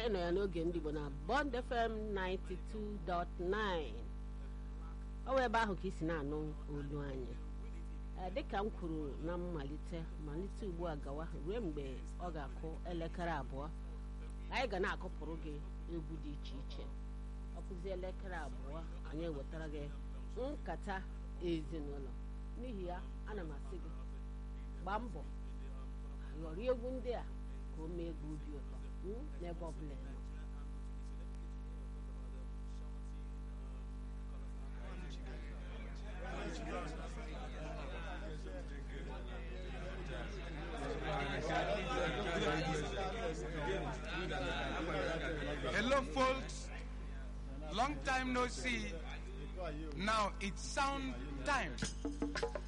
ịnọ ya n'oge ndị Igbo na Bond FM 92.9 ọ wụ ebe ahụ ka isi na-anụ olu anyị Ee, dịka m kwuru na mmalite malite ugbu a gawa ruo mgbe ọ ga-akụ elekere abụọ anyị ga na-akụpụrụ gị egwu dị iche iche ọ kụzie elekere abụọ anyị ewetara gị nkata ezinụlọ n'ihi ya ana m asị gị gbaa mbọ ghọrọ egwu ndị a ka o mee gị obi ụtọ mm, n'ebe ọ bụla ị nọ. Hello, folks. Long time no see. Now it's sound time.